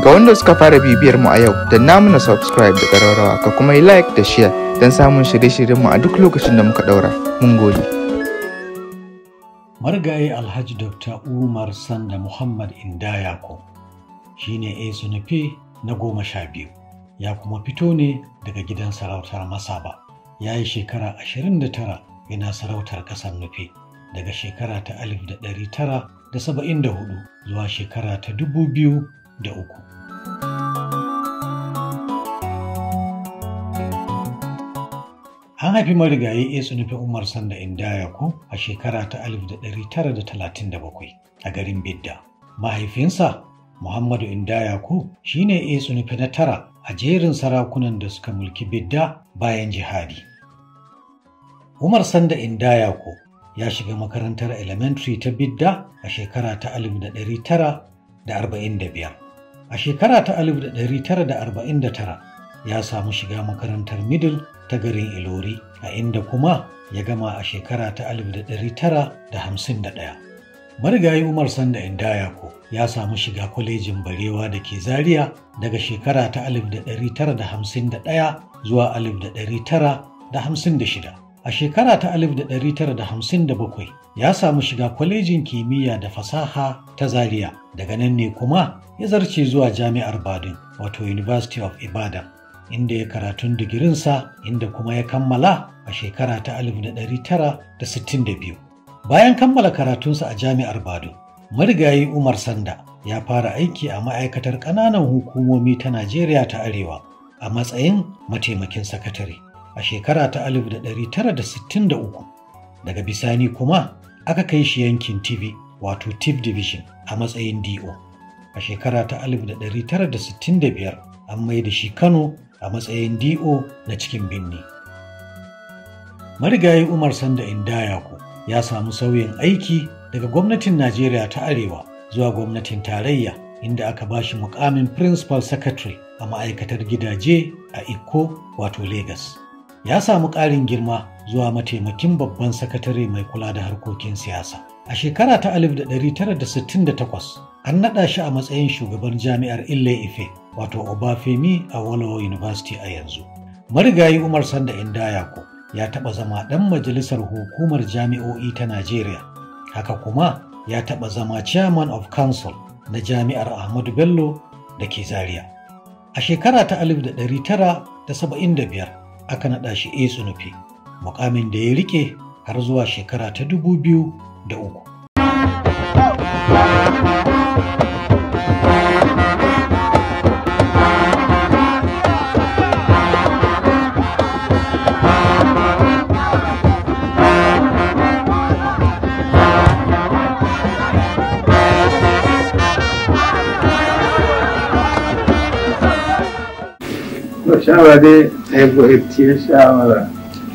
Ga wanda suka fara bibiyar mu a yau, da namu na subscribe da ƙararrawa ka kuma yi like da share don samun shirye-shiryenmu a duk lokacin da muka ɗaura. Mun gode. marigayi alhaji dr umar sanda muhammad indayako shi ne nufi na goma sha biyu ya kuma fito ne daga gidan sarautar masaba ya yi shekara 29 yana sarautar ƙasar nufi daga shekara ta 1974 zuwa shekara ta 2003 An haifi marigayi Yesu nufi Umar Sanda Indayako a shekara ta 1937 a garin Bidda. Mahaifinsa Muhammadu Indayako shi ne Yesu nufi na tara a jerin sarakunan da suka mulki Bidda bayan jihadi. Umar Sanda Indayako ya shiga makarantar elementary ta Bidda a shekara ta 1945. A shekara ta 1949 ya samu shiga makarantar middle ta garin Ilori a inda kuma ya gama a shekara ta 1951. Marigayi Umar Sanda Indayako ya samu shiga kwalejin Barewa da ke Zaria daga shekara ta 1951 zuwa 1956. A shekara ta 1957 ya samu shiga kwalejin kimiyya da fasaha ta Zaria daga nan ne kuma ya zarce zuwa Jami'ar Badin wato University of Ibadan. inda ya karatun digirinsa inda kuma ya kammala a shekara ta 1962. Bayan kammala karatunsa a jami'ar Bado, marigayi Umar Sanda ya fara aiki a ma'aikatar ƙananan hukumomi ta Najeriya ta Arewa a matsayin mataimakin sakatare a shekara ta 1963. Daga bisani kuma aka kai shi yankin TV wato TIP Division a matsayin DO. A shekara ta 1965 an mai da shi Kano a matsayin DO na cikin binni. Marigayi Umar Sanda Indayako ya samu sauyin aiki daga gwamnatin Najeriya ta Arewa zuwa gwamnatin tarayya inda aka ba shi mukamin Principal Secretary a ma'aikatar gidaje a Ikko wato Lagos. Ya samu ƙarin girma zuwa mataimakin babban sakatare mai kula da harkokin siyasa. A shekara ta 1968 an naɗa shi a matsayin shugaban jami'ar Ile Ife wato Obafemi a Wolowo University a yanzu. Marigayi Umar Sanda Indayako ya taɓa zama ɗan majalisar hukumar jami'o'i ta Najeriya. Haka kuma ya taɓa zama Chairman of Council na jami'ar Ahmadu Bello da ke Zaria. A shekara ta 1975 aka naɗa shi A Tsunufi, mukamin da ya rike har zuwa shekara ta 2003. shawara dai ya goyarciyar shawara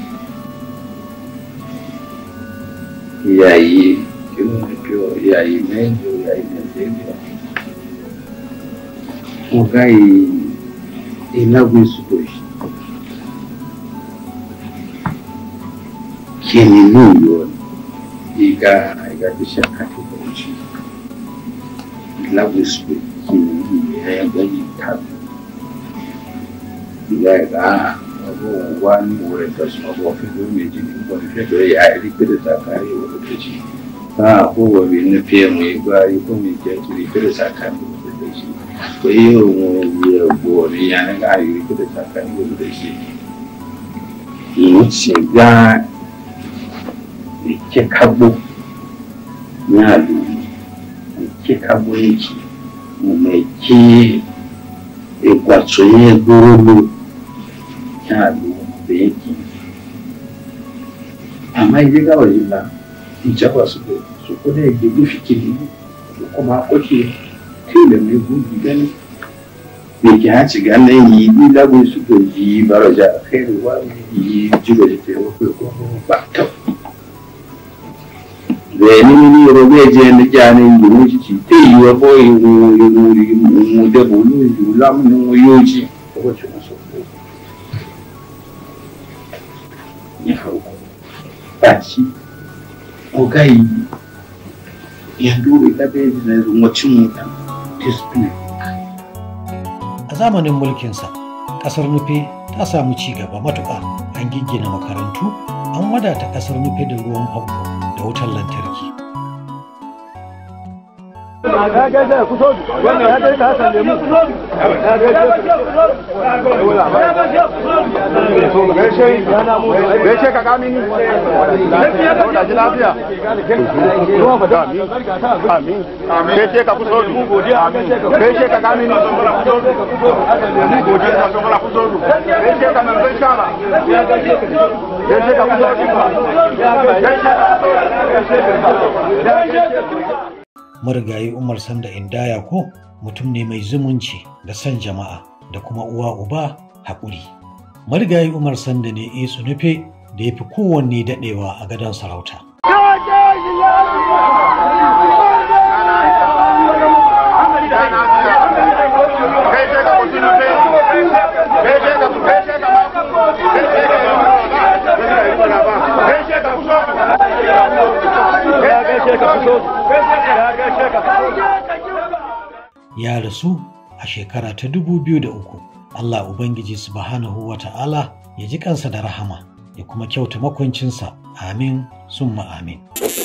yayi kin kyau yayi mejo yayi mejo ugai inagu isukoshi kini nuyo iga iga bishaka tukochi inagu isukoshi kini ya gani tabi ìyá ẹ̀ bá ọgbọ́n wá ní ìwọ rẹ̀ tẹ̀sán ọgbọ́n fídíò méjì ní ìwọ ní fídíò yà á rí péré sàkárí ìwọ ló tẹ̀sí náà kó wọ mi ní pm ìgbà ikú mi jẹ́ kiri péré sàkárí ìwọ ló tẹ̀sí pé òun ìwé ẹ̀gbọ́ ní yàrá ká rí péré sàkárí ìwọ ló tẹ̀sí. ìlú ti gbá ìkẹ́kágbó ní àlù ìkẹ́kágbó yìí mo mọ̀ kí ìgbàtọ̀ yẹn gbóró lò yalo da yake amma idan ga waje na in jaba su ko su ko da yake gufi kiri su kuma kwace kai da mai gudu gani da ke haci ga nan yi ni lagun su ko yi baraja a kai ruwa yi jiba da ta yi ko ba ta da ni ni ro be je ni jani yi mu ci te yi wa ko yi mu yi mu da bulu yi lam ni yo ji ko ce musu ya farko ba shi ko gai ya dole da bai da wacin mutan discipline zamanin mulkinsa ƙasar nufe ta samu ci gaba matuƙa an giggina makarantu an wadata ƙasar nufe da ruwan famfo da wutar lantarki ya gaisa ya kuso wannan ya gaisa hasan lemu ya gaisa gaishe ka kamini da ji lafiya amin gaishe ka kuso gaishe ka kamini gaishe ka manzan shara gaishe ka kuso gaishe ka marigayi umar sanda indaya ko mutum ne mai zumunci da son jama'a da kuma uwa uba haƙuri marigayi umar sanda ne isu nufe da ya fi kowanne daɗewa a gadon sarauta ya rasu a shekara ta dubu biyu da uku. Allah Ubangiji subhanahu wa ta'ala ya ji kansa da rahama ya kuma kyauta makwancinsa amin summa amin.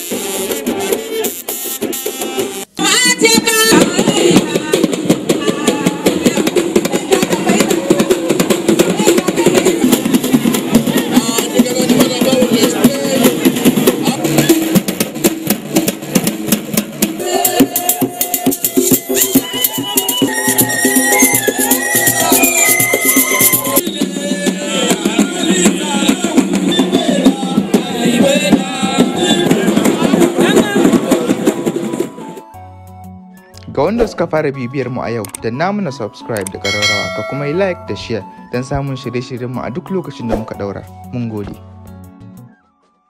Ga wanda suka fara bibiyar mu a yau, da namu na subscribe da ƙararrawa ka kuma yi like da share don samun shirye-shiryenmu a duk lokacin da muka ɗaura. Mun gode.